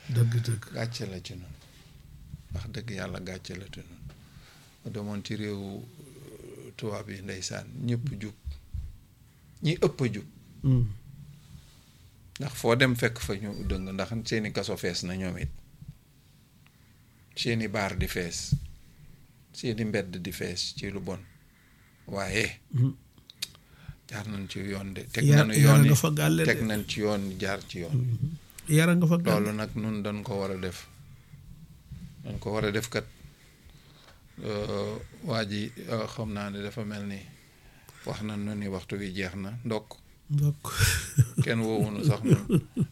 dëgg dëgg gàcce la ci noonu wax dëgg yàlla gàcce la ci noonu ma demoon ci réewu tubaab yi ndeysaan ñëpp jub ñi ëpp a jub Mm. ndax foo dem fekk fa ñu dëng ndax seeni kaso fees na ñoom it seeni baar di fees seeni mbedd di fees ci lu bon waaye Mm. jaar nañ ci yoon de teg Yar- nañu yara yoon nga yi fa gàlle de. teg nañ ci yoon jaar ci yoon yara nga fa gàll loolu nag nun dañ ko war a def dañ ko war a def kat euh, waa ji euh, xam naa ne dafa mel ni wax na nu ni waxtu wi jeex na ndokk ndokk kenn woowunu sax nun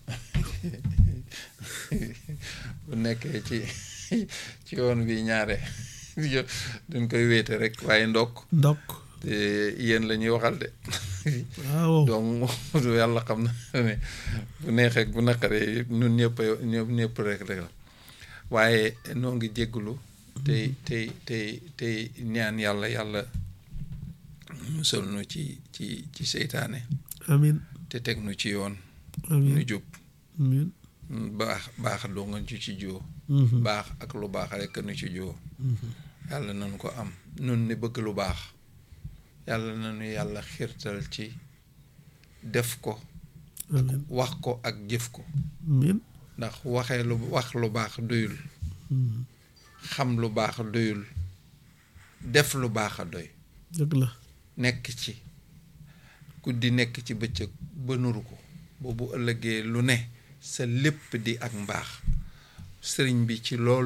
bu nekkee ci ci yoon bi ñaare dañ koy wéete rek waaye ndokk ndokk te yéen la ñuy waxal de waaw donc du yàlla xam na ne bu neexee bu naqaree ñun ñëpp a ñëpp ñëpp rek rek la waaye noo ngi jégglu tey tey tey tey ñaan yàlla yàlla musal nu ci ci ci seytaane amin te teg nu ci yoon amin nu jub amin baax baax doo nga ci ci joo Mhm. baax ak lu baax rek nu ci joo Mhm. yàlla nañu ko am nun ni bëgg lu baax yàlla nañu yàlla xiirtal ci def ko amin wax ko ak jëf ko amin ndax waxee lu wax lu baax doyul Mhm. xam lu baax doyul def lu baax a doy dëgg la nekk ci guddi nekk ci bëccëg ba nuru ko boobu ëllëgee lu ne sa lépp di ak mbaax sëriñ bi ci loolu